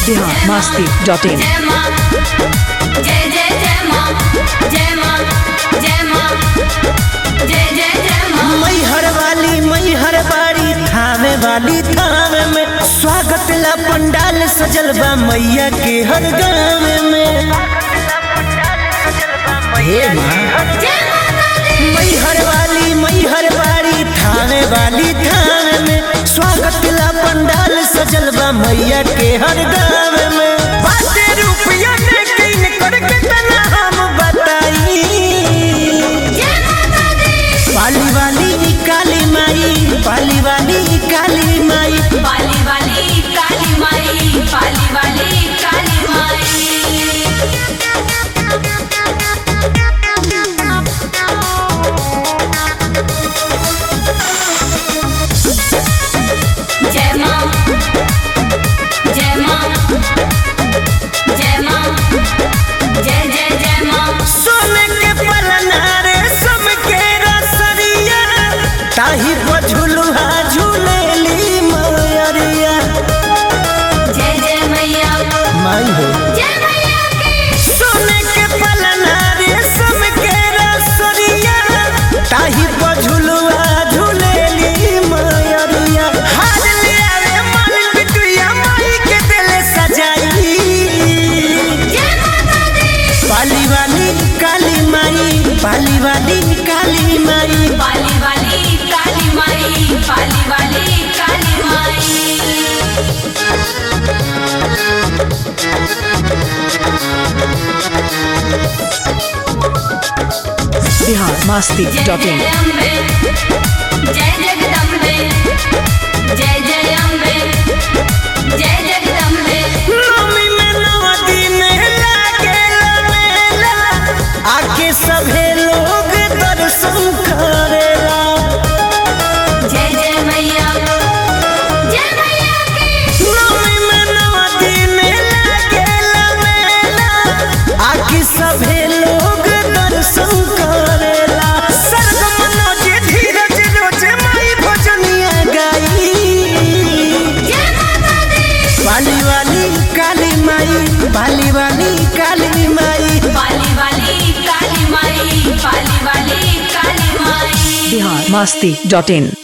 Bihar Masti dot in जय माँ जय जय जय माँ जय माँ जय माँ जय जय जय माँ मैहर वाली मैहर बाड़ी थामे वाली थामे में स्वागत ला पंडाल सजल बा मैया के हर गाँव में हे माँ जय माता दी मैहर वाली मैहर बाड़ी थामे वाली थामे में स्वागत ला पंडाल सजल बा मैया के हर गाँव में बाते रुपया ने किन करके तना हम बताई जय माता दी पाली वाली काली माई पाली वाली काली माई पाली वाली काली माई पाली वाली काली माई जय माँ जय माँ जय माँ जय जय जय माँ सोने के पलना रे सम के रसरिया ताही बझुलुहा झूलेली मयरिया जय जय मैया माई हो जय मैया की सोने के पलना रे सम के रसरिया ताही बझुलुहा झूलेली मयरिया हार ले आवे मन बिटुया माई के दिल सजाई जय माता दी पाली वाली काली माई पाली वाली काली माई पाली वाली काली माई पाली वाली काली माई बिहार मस्ती जय डॉट इन जय अम्बे जय जगदम्बे जय जय अम्बे जय जगदम्बे नवमी में नव दिन लागेला मेला आके सभे लोग दर्शन करेला जय जय मैया जय मैया की नवमी में नव दिन लागेला मेला आके सभे लोग दर्शन करेला सर्ग मनोज धीरज रोज माई भजनिया गाई जय माता दी पाली वाली काली माई पाली वाली काली माई पाली वाली काली माई पाली वाली काली माई बिहार मस्ती डॉट इन